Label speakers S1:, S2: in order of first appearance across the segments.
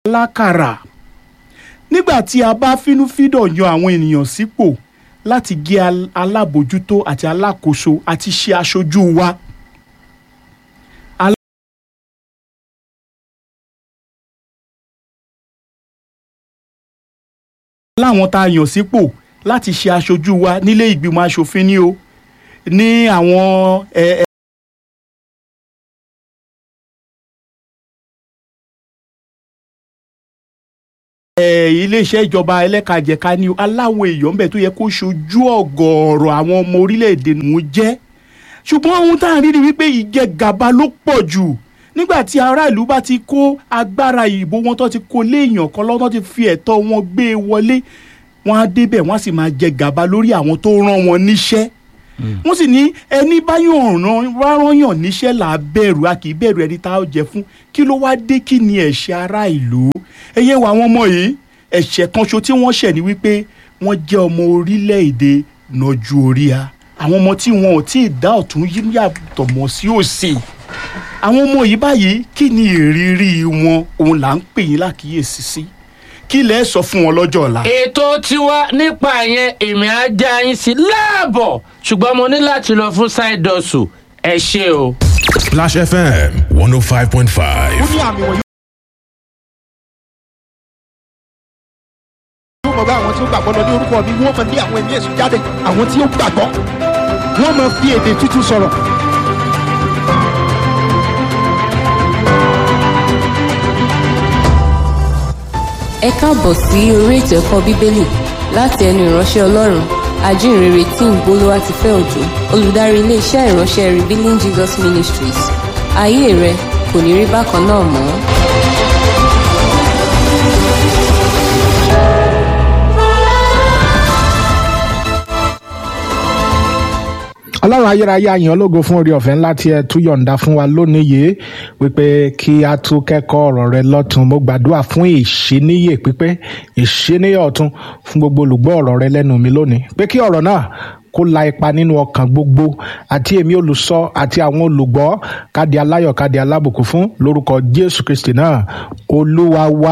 S1: alákàrà nígbà tí a bá fínúfíndọ̀ yan àwọn ènìyàn sípò láti jẹ́ al- alábòjútó àti alákòóso àti ṣe aṣojú wa. láwọn tá a yàn sípò láti ṣe aṣojú wa nílé ìgbìmọ̀ asòfin ni o ní àwọn ẹ, ẹ, ẹ, iléeṣẹ́ ìjọba ẹlẹ́kajẹ̀ka ni o aláwọ̀ èèyàn bẹ̀ tó yẹ kó ṣojú ọ̀gọ̀ọ̀rọ̀ àwọn ọmọ orílẹ̀-èdè nù jẹ́ ṣùgbọ́n ohun tá à ń rí ni wípé ìjẹgàba ló pọ̀ jù nígbà tí aráàlú bá ti kó agbára ìbò wọn tó ti kó léèyàn kan lọ́wọ́ tó ti fi ẹ̀tọ́ wọn gbé e wọlé wọn á débẹ̀ wọ́n á sì máa jẹ gàba lórí àwọn tó rán wọn níṣẹ́ wọ́n sì ní ẹni báyọ̀ ràn rárányàn níṣẹ́ là á bẹ̀rù a kì í bẹ̀rù ẹni tá a jẹ fún kí ló wá dé kí ni ẹ̀ṣẹ̀ ará ìlú ẹ̀yẹ wo àwọn ọmọ yìí ẹ̀ṣẹ̀ kan ṣo tí wọ́n ṣẹ̀ ni wípé wọ́n jẹ́ ọmọ orílẹ̀-èdè nọjú orí a àwọn ọmọ tí wọn ò tí ì dá ọ̀tún yí yàtọ̀ mọ́ sí òsì àwọn ọmọ yìí báyìí kí ni ìrírí wọn òun là ń pè yín lákìyèsí sí kí lẹ sọ fún wọn lọ́jọ́ ọ̀la.
S2: ètò tiwa nípa yẹn èmi á já yín sí láàbọ̀ ṣùgbọ́n mo ní láti lọ fún side hustle ẹ ṣe o.
S3: Splash FM 105.5.
S4: ó ní àmì wọ̀nyí. yóò mọ̀ bá àwọn tí ó gbàgbọ́ lọ ní orúkọ mi wọ́n mọ̀ ní àwọn ẹ̀mí èṣù jáde àwọn tí ó gbàgbọ́ wọ́n mọ̀ fi èdè tútù sọ̀rọ̀.
S5: ẹ káàbọ̀ sí orí ètò ẹ̀kọ́ bíbélì láti ẹnu ìránṣẹ́ ọlọ́run ajínrere tí ń bolówá ti fẹ́ òjò olùdarí iléeṣẹ́ ìránṣẹ́ revealing jesus ministries ayé rẹ kò ní rí bákan náà mọ́.
S6: ọlọ́run ayérayé àyàn ológo fún orí ọ̀fẹ́ ńlá tí ẹ tún yọ̀ǹda fún wa lónìí yìí wípé kí a tún kẹ́kọ̀ọ́ ọ̀rọ̀ rẹ lọ́tun mo gbàdúrà fún ìṣíníyè pípé ìṣíníyè ọ̀tun fún gbogbo olùgbọ́ ọ̀rọ̀ rẹ lẹ́nu mi lónìí pé kí ọ̀rọ̀ náà kó la ipa nínú ọkàn gbogbo àti èmi olùsọ àti àwọn olùgbọ́ kádi aláyọ̀ kádi alábùkún fún lórúkọ jésù kristi náà olúwa wa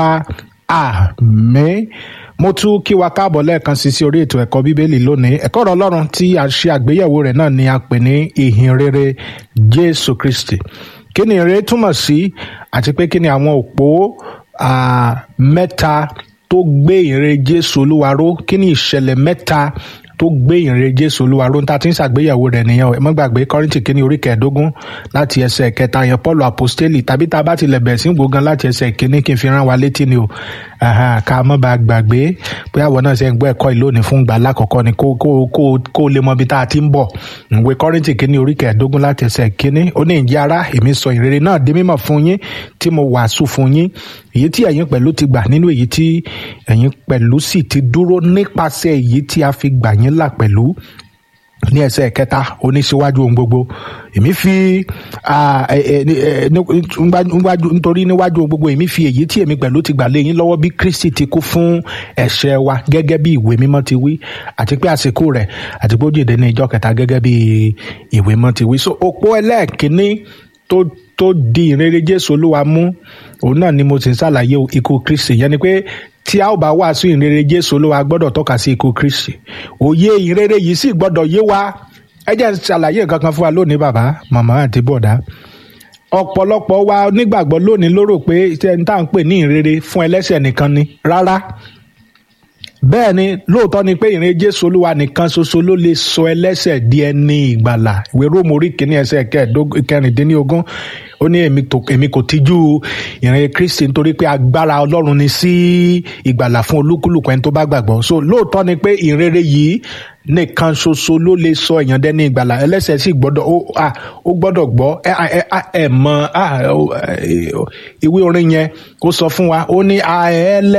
S6: àmín mo tún kí wa káàbọ̀ lẹ́ẹ̀kan sí sí orí ètò ẹ̀kọ́ bíbélì lónìí ẹ̀kọ́ ọ̀rọ̀ ọlọ́run tí a ṣe àgbéyẹ̀wò rẹ̀ náà ni a pè ní ìhìn rere jésù kristi kí ni ìrere túmọ̀ sí àti pé kí ni àwọn òpó ah, mẹ́ta tó gbé ìhìnrere jésù olúwa ró kí ni ìṣẹ̀lẹ̀ mẹ́ta tó gbé ìhìnrere jésù olúwa ró níta tí ń ṣàgbéyẹ̀wò rẹ̀ nìyẹn o ẹ má gbàgbé kọ́rìntì kínní orí kẹẹ̀ẹ́dógún láti ẹsẹ̀ kẹta yẹn paul apostoli tàbí tá a bá tilẹ̀ bẹ̀rẹ̀ sí gbòógan láti ẹsẹ̀ kínní kí n fi rán wa létí ni o Aha, ká má bàa gbàgbé pé àwọn náà ṣe ń gbọ́ ẹ̀kọ́ ìlónìí fún ìgbà lákọ̀ọ́kọ́ ni kó kó kó kó lè mọ ibi tá a ti ń bọ̀ ìwé kọ́rìntì kínní orí kẹẹ̀ẹ́dógún láti ẹsẹ̀ kínní ó ní ìjẹ́ ara èmi sọ ìrere náà di mímọ̀ fún yín tí mo wàásù fún yín èyí tí ẹ̀yin pẹ̀lú ti gbà nínú èyí tí ẹ̀yin pẹ̀lú sì ti dúró nípasẹ̀ èyí tí a fi gbà yín là pẹ̀lú ní ẹsẹ̀ kẹta oníṣíwájú ohun gbogbo èmi fi ah, ẹ, ẹ, ẹ, ní- níwájú- nítorí níwájú ohun gbogbo èmi fi èyí tí èmi pẹ̀lú ti gbà lé yín lọ́wọ́ bí kristi ti kú fún ẹ̀ṣẹ̀ wa gẹ́gẹ́ bí ìwé mímọ́ ti wí àti pé àsìkò rẹ̀ àti pé ó jèdè ní ìjọ kẹta gẹ́gẹ́ bí ìwé mímọ́ ti wí so òpó ẹlẹ́ẹ̀kínní tó tó di ìrere jésù olúwa mú òun náà ni mo sì ń ṣàlàyé ikú kristi yẹn ni pé tí a ó bá wàásù ìrere jésù olúwa gbọ́dọ̀ tọ́ka sí ikú kristi òye ìrere yìí sì gbọ́dọ̀ yé wa ẹ jẹ́ n ṣàlàyé nǹkan kan fún wa lónìí bàbá màmá àti bọ̀dá ọ̀pọ̀lọpọ̀ wa nígbàgbọ́ lónìí ló rò pé ṣe ń tà ń pè ní ìrere fún ẹlẹ́ṣẹ̀ nìkan ni rárá bẹ́ẹ̀ ni lóòótọ́ ni pé ìrìn jésù olúwa nìkan ṣoṣo ló lè sọ ẹlẹ́ṣẹ̀ di ẹni ìgbàlà ìwé róòmù orí kìíní ẹsẹ̀ kẹẹ̀ẹ́dógún- kẹrìndínlógún ó ní èmi tó- èmi kò tijú ìrìn kristi nítorí pé agbára ọlọ́run ni sí ìgbàlà fún olúkúlùkù ẹni tó bá gbàgbọ́ so lóòótọ́ ni pé ìrere yìí nìkan ṣoṣo ló lè sọ èèyàn dẹ́ni ìgbàlà ẹlẹ́ṣẹ̀ sì gbọ́dọ̀ ó à, ó gbọ́dọ̀ gbọ́ ẹ ẹ ẹ ẹ mọ à, ó, ẹ, ìwé orin yẹn ó sọ fún wa ó ní à ẹ lẹ́